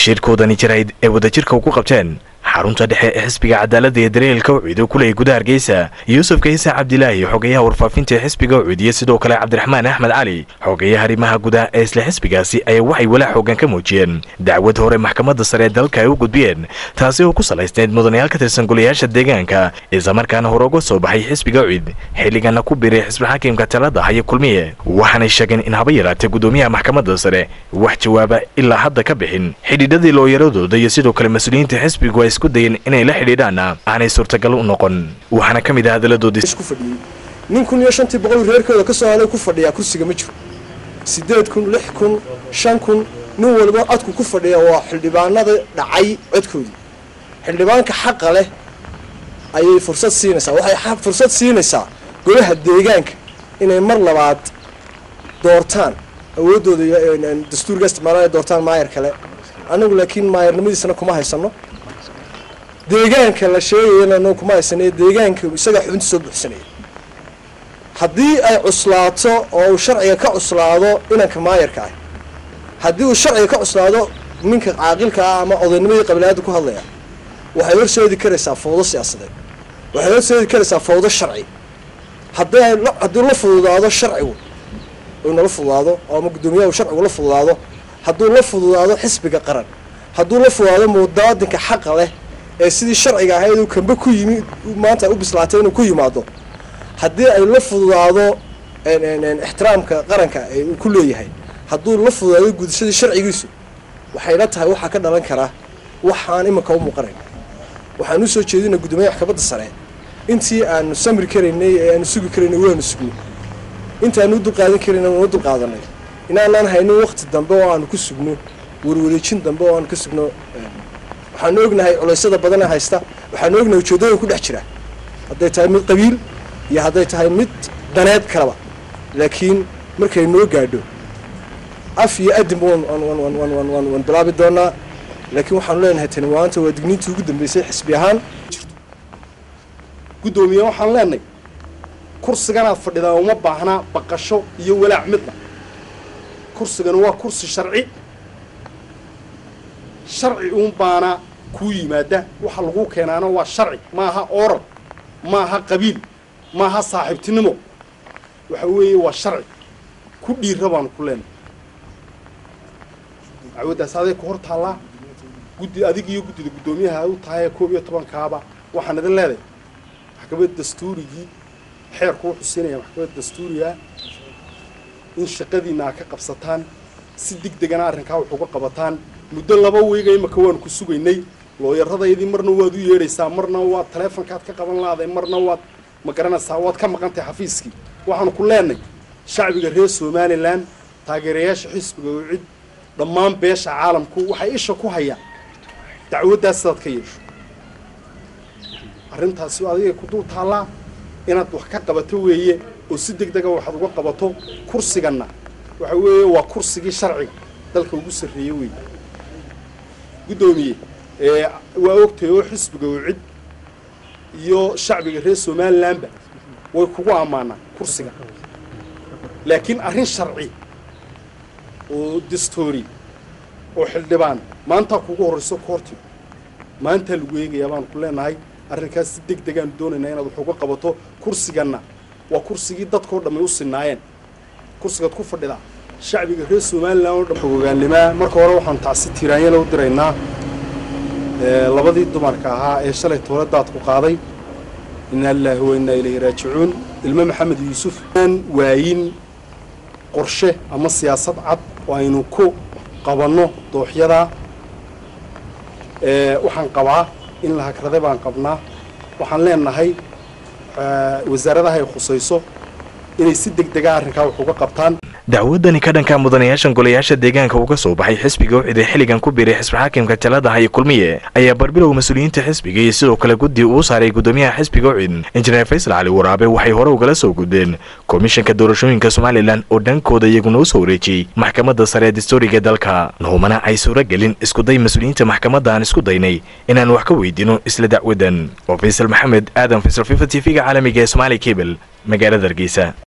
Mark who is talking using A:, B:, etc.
A: shirkoodani jarayd ee wadajirka ugu qabteen xarunta dhexe ee xisbiga cadaaladda ee dareelka ucido kuley gudaha hargeysa yuusuf kayse cabdilaahi xogeyaha warfaafinta ee xisbiga ucidiya sidoo kale cabdiraxmaan axmed cali xogeyaha arrimaha gudaha ee isla xisbigaasi ayaa waxay walaa xoogan ka muujiyeen dacwad hore maxkamadda sare ee dalka ay u gudbiyeen taasi oo ku salaysneyd mudanayaal ka tirsan golayaasha deegaanka islamarkaana hore uga soo baxay xisbiga ucid xilligana ku biray xisbi xakiimka talada haya kulmiye waxaanay sheegeen in haba yaraatee gudoomiyaha maxkamadda sare wax jawaaba ilaa hadda ka bixin xidhiidhadii looyaradooda iyo sidoo kale mas-uuliyiinta xisbigu ay isku dayeen inay la xidhiidhaana aanay suurtagal u noqon waxaana ka mid ah hadaladoodii
B: nin kun iyo shantii boqol reerkooda ka soo helay ku fadhiyaa kursiga ma jiro siddeed kun lix kun shan kun nin walba codku ku fadhiya waa xildhibaanada dhacay codkoodii xildhibaanka xaqa leh ayay fursad siinaysaa waxay fursad siinaysaa golaha deegaanka inay mar labaad doortaan awooddooda dastuurka isticmaalaan ay doortaan maayar kale anagu laakiin maayarnimadiisana kuma haysano deegaanka la sheegayana anagu kuma haysano deegaanka isagaa xubinta soo buuxsanaya haddii ay cuslaato oo uu sharciga ka cuslaado inanka maayarka ah haddii uu sharciga ka cuslaado ninka caaqilka ah ama odaynimadii qabilaada ku hadlaya waxay horseedi karaysaa fawdo siyaasadeed waxay horseedi karaysaa fawdo sharci haddii haddii la fududaado sharcigu uu nala fududaado oo ama guddoomiyaha uu sharcigu la fududaado hadduu la fududaado xisbiga qaran hadduu la fududaado mudaadinka xaqa leh ee sidii sharciga ahayd uu kamba ku yimi maanta u bislaatay inuu ku yimaado haddii ay la fududaado ixtiraamka qaranka uu ku leeyahay hadduu la fududaado gudashadii sharcigiisu waxayna tahay waxaa ka dhalan karaa waxaan iminka u muuqanayn waxaan usoo jeedina guddoomiyaha maxkamadda sare intii aanu samri karaynay ee aanu sugi karaynay waanu sugnay intaanu u dulqaadan karayna waanu u dulqaadanay inaanaan haynin wakti dambe oo aanu ku sugno warwareejin dambe oo aanu ka sugno waxaanu ognahay culeysyada badana haysta waxaanu ognahay ujeeddooyin ku dhex jira hadday tahay mid qabiil iyo hadday tahay mid daneed kaleba laakiin markay noo gaadho af iyo adin waan bilaabi doonaa laakiin waxaanu leenahay tani maanta waa digniintii ugu dambeysay xisbi ahaan
C: guddoomiye waxaan leenahay kursiganaad fadhidaa uma baahnaa baqasho iyo walaac midna kursigana waa kursi sharci sharci uun baana kuu yimaada waxa lagu keenaana waa sharci maaha oral maaha qabiil maaha saaxiibtinimo waxa weeye waa sharci ku dhiira baanu ku leenahay dacwaddaas aday ku hor taallaa guddi adig iyo guddida guddoomiyaha u tahay koob iyo tobankaaba waxaan idin leedahay maxkamadda dastuurigii xeerku wuxuu siinaya maxkamadda dastuuriga in shaqadiina a ka qabsataan si deg degana arrinkaa wax uga qabataan muddo laba weyga imaka waanu ku sugaynay looyaradaydii marna waad u yeedhaysaa marna waad taleefonkaad ka qaban laaday marna waad ma garanaysaa waad ka maqantahay xafiiskii waxaanu ku leenahay shacbiga reer somalilan taageerayaasha xisbiga oo cid dhammaan beesha caalamku waxay isha ku hayaan dacwaddaas sidaad ka yeesho arrintaasi adigay ku dul taallaa inaad wax ka qabato weeye oo si deg dega waxaad uga qabato kursiganna waxa weeye waa kursigii sharciga dalka ugu sarreeye weeye guddoomiye waa ogtahay oo xisbiga oo cid iyo shacbiga reer somalilanba way kugu ammaanaan kursiga laakiin arrin sharci oo dastoori oo xildhibaan maantaa kugu horrayso koortiga maantaa lagu eegayaa baanu ku leenahay arrinkaas si deg degaanu doonaynaa inaad wax uga qabato kursiganna waa kursigii dadkao dhammay u sinaayeen kursigaad ku fadhidaa shacbiga reer somalilan oo dhan xogogaannimaa marka hore waxaanu tacsi tiiraanyala u diraynaa labadii dumarka ahaa ee shalay tooladaad ku qaaday inaa lilaahi wa innaa ilayhi raajicuun ilmo maxamed yuusuf aan waayin qorshe ama siyaasad cad oo aynu ku qabanno dooxyadaa waxaan qabaa in la hagrade baan qabnaa waxaan leenahay wasaaradaha ay khusayso inay si deg dega arrinkaa wax uga qabtaan
A: dacwadani ka dhanka mudanayaashan golayaasha deegaanka uga soo baxay xisbiga ucid ee xilligan ku biiray xisbi xaakimka taladaha iyo kulmiye ayaa barbilow mas-uuliyiinta xisbiga iyo sidoo kale guddi uu saaray guddoomiyaha xisbiga ucid injineer faysal cali waraabe waxay hore ugala soo gudbeen komishanka doorashooyinka somalilan oo dhankooda iyaguna u soo wareejiyey maxkamadda sare ee dastuuriga dalka noomana ay suuro gelin iskuday mas-uuliyiinta maxkamadda aan isku daynay inaan wax ka weydiino isla dacwadan oo faysal maxamed aadan faysal fifa t v-ga caalamiga ee somaali cable magaalada hargeysa